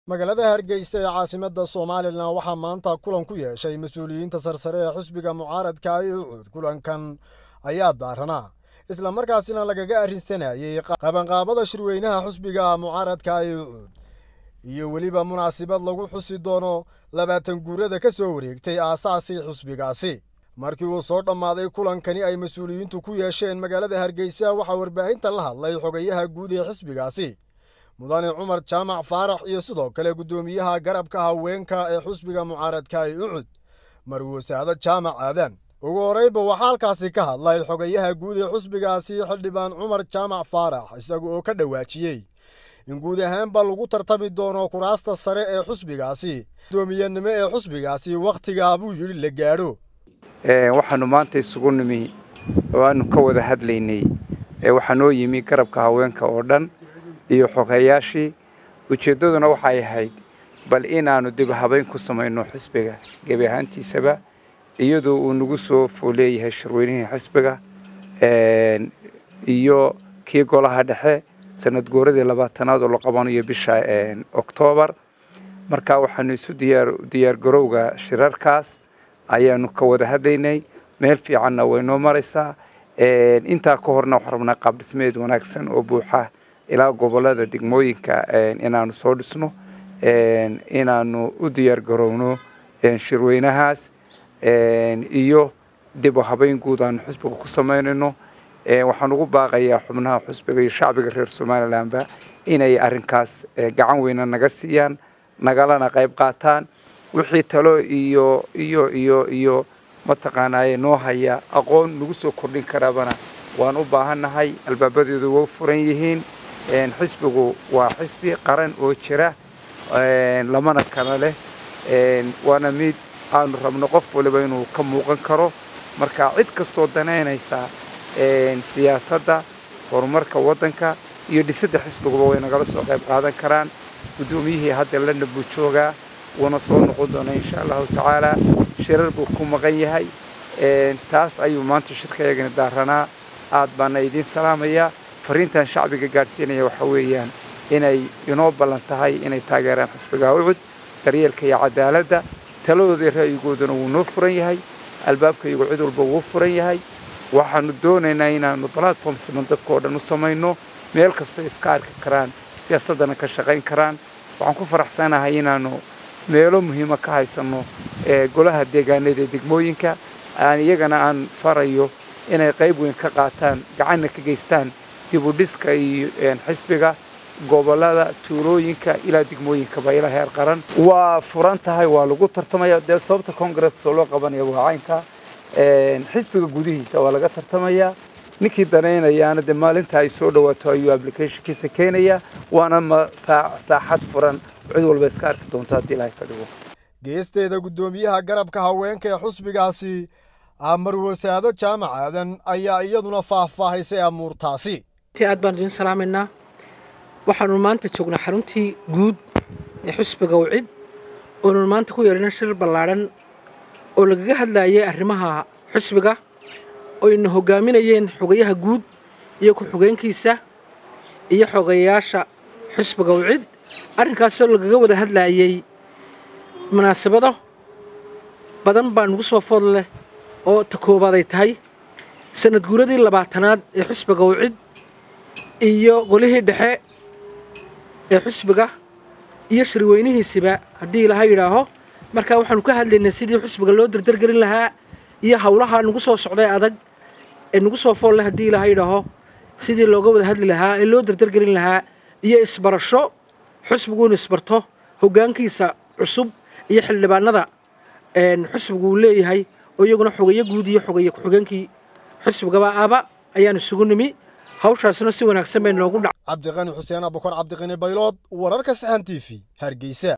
magaalada hargeysa ee caasimadda somalilan waxaa maanta kulan ku yeeshay mas-uuliyiinta sarsare ee xusbiga mucaaradka ee ucuud kulankan ayaa daaranaa isla markaasina lagaga arrinsanayey qabanqaabada shirweynaha xusbiga mucaaradka ee ucuud iyo weliba munaasabad lagu xusi doono labaatan guurada ka soo wareegtay aasaasii xusbigaasi markii uu soo dhammaaday kulankani ay mas-uuliyiintu ku yeesheen magaalada hargeysa waxaa warbaahinta la hadlay xogayaha guud ee xisbigaasi mudane cumar jaamac faarax iyo sidoo kale guddoomiyaha garabka haweenka ee xusbiga mucaaradka ee ucud marwasaado jaamac aadan ugu horreynba waxaa halkaasi ka hadlay xogayaha guud ee xusbigaasi xildhibaan cumar jaamac faarax isaga oo ka dhawaajiyey in guud ahaanba lagu tartami doono kuraasta sare ee xusbigaasi guddoomiyanimo ee xusbigaasi wakhtigaa buu yidhi la gaadho waxaanu maanta isugu nimi oo aanu ka wada hadlaynay waxaa noo yimi garabka haweenka oo dhan iyo xogeyaashii ujeeddaduna waxay ahayd bal inaannu dib habayn ku samayno xisbiga gebi ahaantiisaba iyadoo uu nagu soo fooleeyahay shirweynihii xisbiga iyo kii golaha dhexe sanad gooradii labaatanaad oo la qabanayo bisha oktoobar marka waxaanu isu diyaargarowga shirarkaas ayaanu ka wada hadlaynay meel fiicanna way noo maraysaa intaa ka horna waxaan rabnaa qaab dhismeed wanaagsan oo buuxa ilaa gobolada degmooyinka inaanu soo dhisno inaanu u diyaar garowno shirweynahaas iyo dib u habeyn guud aanu xusbiga ku samaynayno waxaan ugu baaqayaa xubnaha xusbiga iyo shacbiga reer somalilanba inay arrinkaas gacan weyna naga siiyaan nagalana qayb qaataan wixii talo iyo iyo iyo iyo mataqaanaaye noo haya aqoon nagu soo kordhin karaabana waan u baahannahay albaabadeedu way furan yihiin xisbigu waa xisbi qaran oo jira lamana kala leh waana mid aanu rabno qof waliba inuu ka muuqan karo marka cid kastoo danaynaysa siyaasadda horumarka waddanka iyo dhisidda xisbiguba way nagala soo qayb qaadan karaan guddoomiyihii hadda london buu joogaa wuuna soo noqon doonaa insha allahu tacaala shirar buu ku maqan yahay taas ayuu maanta shirkayagana daaranaa aad baana idiin salaamayaa fariintan shacbiga gaadhsiinaya waxaa weeyaan inay inoo ballan tahay inay taageeraan xisbiga ucud daryeelka iyo cadaaladda taladoodii ra'yigooduna wuu noo furan yahay albaabkaygu cid walba wuu furan yahay waxaanu doonaynaa inaanu platform siman dadka oo dhan u samayno meel kasta iska arki karaan siyaasaddana ka shaqayn karaan waxaan ku faraxsanahay inaanu meelo muhiima ka haysanno golaha deegaanada ee degmooyinka aan iyagana aan farayo inay qayb weyn ka qaataan gacanna ka geystaan dibudhiska iyo xisbiga gobolada tuulooyinka ilaa degmooyinkaba ilaa heer qaran waa furan tahay waa lagu tartamaya dee sababta congress oo loo qabanaya waa caynka xisbiga gudihiisa waa laga tartamayaa ninkii danaynayaana dee maalinta ay soo dhawaato ayuu applicationkiisa keenaya waana ma saaxad furan cid walba iska arki doonto haddii ilaahay ka dhigo geesteeda guddoomiyaha garabka haweenka ee xusbigaasi marwasaado jaamac aadan ayaa iyaduna faahfaahaysay amuurtaasi aad baan idiin salaamaynaa waxaanu maanta joognaa xaruntii guud ee xusbiga wcid oonu maanta ku yeelina shir ballaadhan oo lagaga hadlayay arrimaha xusbiga oo ina hogaaminayeen xogayaha guud iyo ku-xogeenkiisa iyo xogayaasha xusbiga wcid arrinkaasoo lagaga wada hadlayay munaasabado badan baa nugu soo food leh oo ta koobaad ay tahay sanad guuradii labaatanaad ee xusbiga wcid iyo golihii dhexe ee xusbiga iyo shirweynihiisiba haddii ilaha yidhaaho markaa waxaanu ka hadlaynay sidii xusbiga loo dardargelin lahaa iyo howlaha nagu soo socday adag ee nagu soo fool leh haddii ilaha yidhaaho sidii looga wada hadli lahaa ee loo dardargelin lahaa iyo isbarasho xusbigu inu isbarto hoggaankiisa cusub iyo xildhibaanada xusbigu uu leeyahay oo iyaguna xogeyo guud iyo xogeeye ku-xogeenkii xusbigaba aba ayaan isugu nimi hawshaasna si wanaagsan bay noogu dhac cabdiqani xuseen abukar cabdiqani baylood wararka saxan t v hargeysa